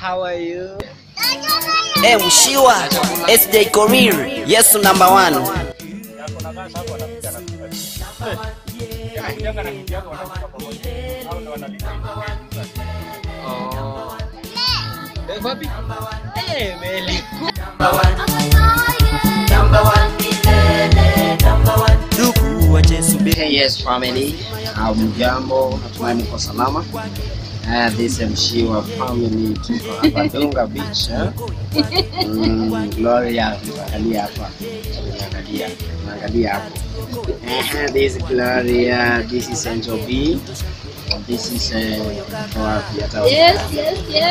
how are you? Hey, Mshiwa, SJ Korir, Yesu number one. Eh, wapi? Eh, Meli. Ndugu wa Yesu Hey, yes family. Hamjambo, natumai mko salama. Uh, this is Mshiwa family tuko hapa Dunga Beach. Eh? Mm, Gloria, angalia hapa. Angalia, angalia hapo. Eh, this is Gloria, this is Angel B. This is uh, wapi hata Yes, yes, yes.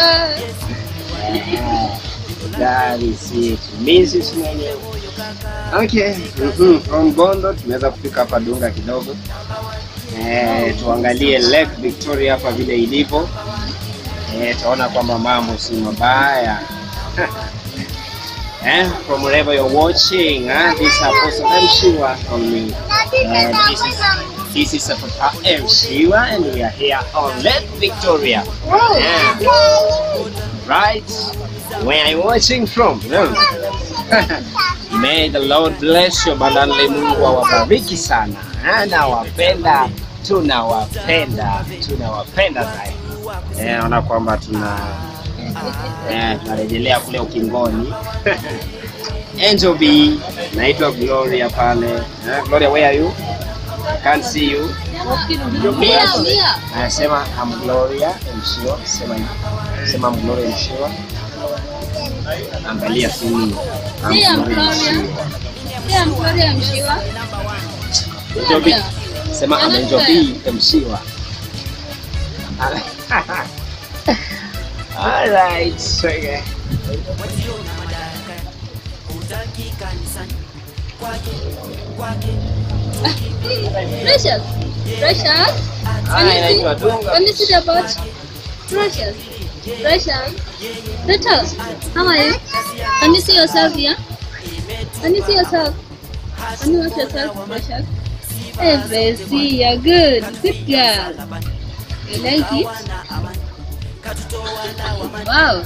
Hello. That is it. Mrs. mwenyewe. Okay. Mhm. From Bondo tumeweza kufika hapa Dunga kidogo. Eh, tuangalie Lake Victoria hapa vile ilivyo. Eh, tunaona kwamba mambo si mabaya. eh, from wherever you're watching, eh, this is Apostle M. Shiwa from me. Uh, this is this is Papa M. Shiwa and we are here on Lake Victoria. Yeah. Right? Where are you watching from? No. May the Lord bless you abundantly. Mungu awabariki sana. Ah, Nawapenda, tunawapenda, tunawapenda zaidi. Eh, naona kwamba tuna eh, tunarejelea kule ukingoni. Angel B, naitwa Gloria pale. Eh, Gloria, where are you? Can't see you. Mia, mia. Anasema I'm Gloria Mshiwa. Sema hivi. Sema I'm Gloria Mshiwa. Angalia simu. I'm Mia, Gloria Gloria. Mshiwa. Pia mtori ya mshiwa. Angel B. Sema I'm Angel B Mshiwa. All right. Okay. Precious. Precious. Ah, inaitwa Dunga. Can you see the boat? Precious. Precious. Precious. How are you? Can you see yourself here? Can you see yourself? Can you watch yourself, Precious? Hey, Bessie, you're good. Good girl. You like it? Wow.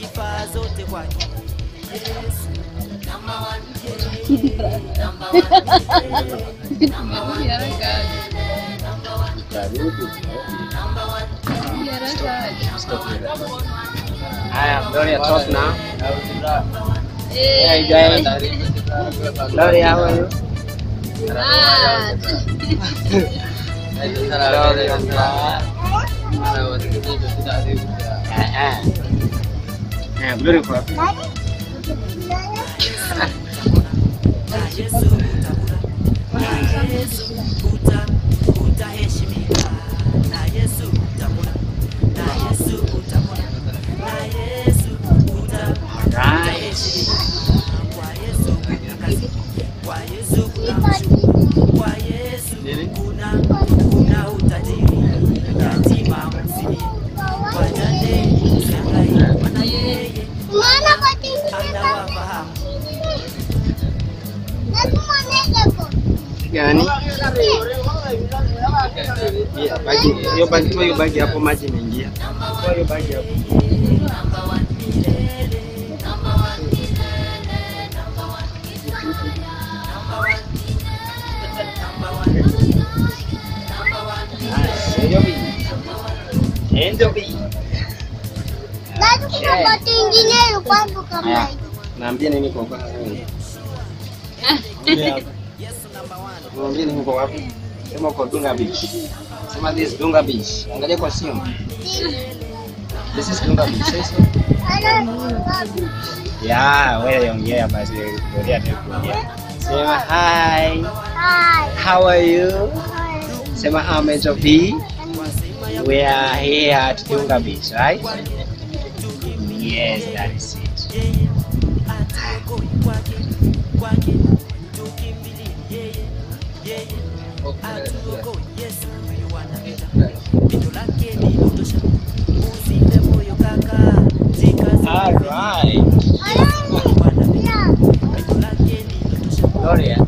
Tumerudi haraka. Karibu. Tumerudi haraka. Haya, Gloria talk now. Eh, Hey guys. Gloria, how are you? ah, Ah, ah. Eh, Gloria uko wapi? Right. Gani? Iya, bagi. Hiyo bagi, toa hiyo bagi hapo maji imeingia. Toa hiyo bagi hapo. Nice. Angel B. Angel B. Haya, naambia nini kwa kwa Naambia nini kwa wapi? Sema uko Dunga Beach. Sema this Dunga Beach. Angalia kwa simu. This is Dunga Beach. Say so. Yeah, wewe ongea basi Gloria ndio kuongea. Sema hi. How are you? Sema I'm Angel B. We are here at Dunga Beach, right? Yes, that is it. All right. Gloria.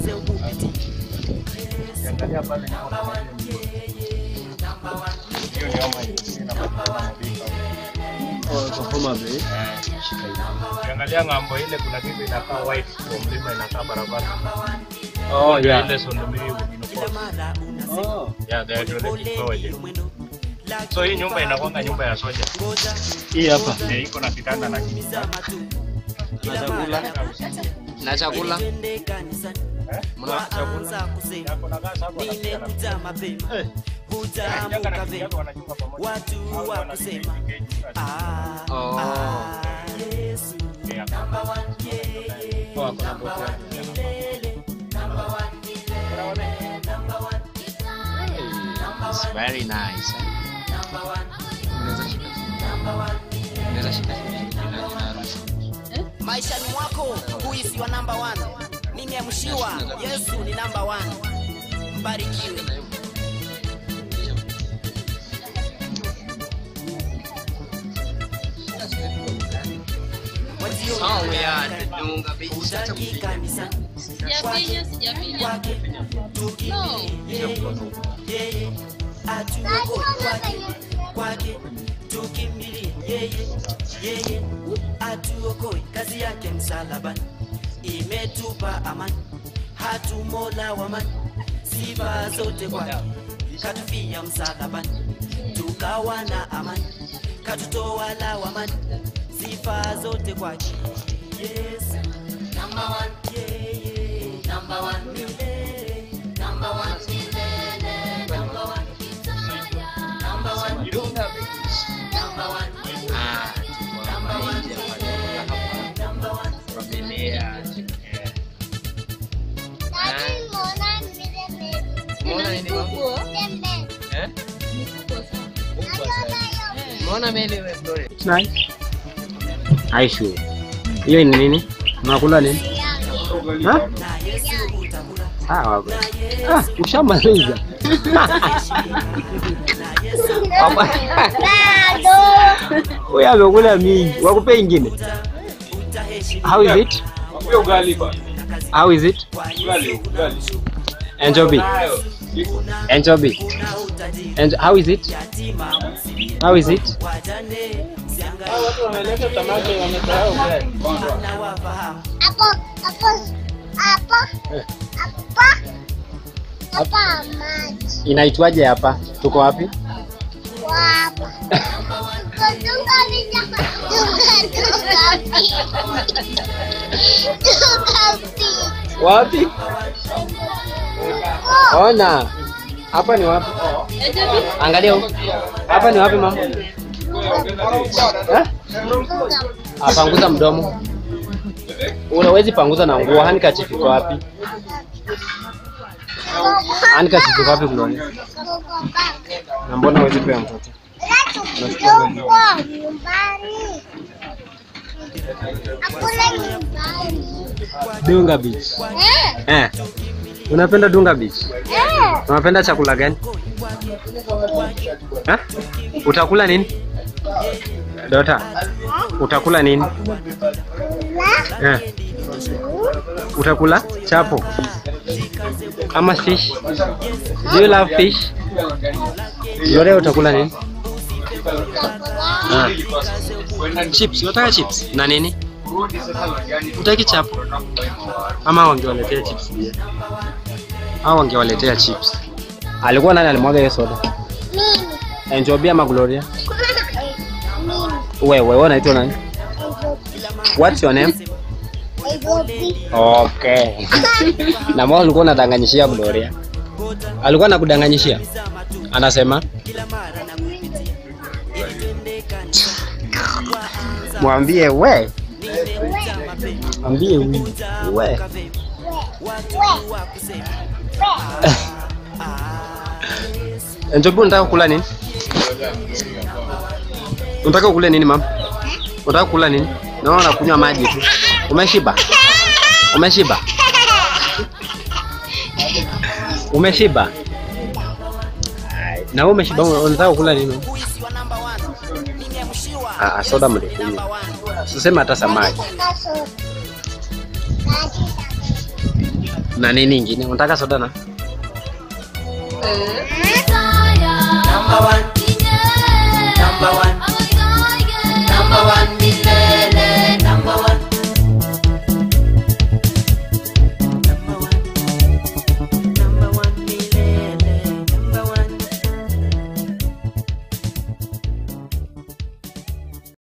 Angalia pale nyuma. Hiyo Homa hii inapatikana Mbika. Homa Bay. Ukiangalia ng'ambo ile kuna kitu inakaa white kwa mlima inakaa barabara. Oh Ndio yeah. Ile Sondomiri inakuwa. Oh. Yeah, the hydroelectric power ile. So hii nyumba inakuanga nyumba ya soja. Hii hapa. Eh, iko na kitanda na kiti. Na chakula. Na chakula. Mna chakula. Yako na gas hapo na Eh. Janga na kiti yako wanachunga pamoja. Au wanashiriki keji. Oh. Yeah. Oh, kuna boti hapo. It's very nice. eh? Unaweza shika. Unaweza shika. Ina- inaruhusu. maishani mwako huisi wa namba 1 ningemshiwa yesu ni namba 1 mbarikiwe Oh, yeah, Dunga Beach. Acha kupiga. Sijapinya, sijapinya. No. kwake tukimbilie yeye yeye atuokoi kazi yake msalabani imetupa amani hatumola wamani sifa zote kwake katufia msalabani tukawa na amani katutoa lawamani sifa zote kwake yesu number one, yeye, number one, milele, number one, milele, number one, number one, Dunga Beach. number one, Ah, tuko hapa nje hapa. number one. Familia. Umeona nini mama? Eh? Kubwa sana. Umeona meli wewe Gloria? It's nice. Aishu. Hiyo ni nini? Unakula nini? Ha? na yesu utakula Sawa. bwana. Ah, ushamaliza. na yesu Hapa. Huyu amekula mingi. Wakupe ingine. utaheshimu How is it? How is it? Enjoy. Enjoy. na utajiri And how is it? yatima How is it? wajane na wafahamu Inaitwaje hapa? Tuko wapi? Wapi? Ona. Hapa ni wapi? Angalia huko. Hapa ni wapi mama? Eh? Ah, panguza mdomo. Unawezi panguza na nguo. Handkerchief iko wapi? Handkerchief iko wapi Gloria? Na mbona huwezi pea mtoto? Dunga Beach. Eh. Unapenda Dunga Beach? Unapenda chakula gani? Ha? Utakula nini? Dota. Utakula nini? Eh. Utakula chapo ama fish? Do you love fish? Lore utakula nini? Ah. Chips, unataka chips na nini? Utaki chapo? Ama wangewaletea chips pia? Au wangewaletea chips? Alikuwa nani alimwaga hiyo soda? Enjoy ama Gloria? Wewe, wewe unaitwa nani? What's your name? Okay. Na mbona ulikuwa unadanganyishia Gloria? Alikuwa anakudanganyishia? Anasema mwambie we, mwambie we, we. Njobu, unataka kula nini? Unataka kula nini mama? Unataka kula nini? Naona unakunywa maji tu. Umeshiba? Umeshiba? Umeshiba? Ai, Na wewe umeshiba, unataka kula nini? huisi wa namba 1 ningemshiwa Ah, ah, soda mlikunywa. namba 1 Usiseme hata samaki. Na nini ingine? Unataka soda na? number one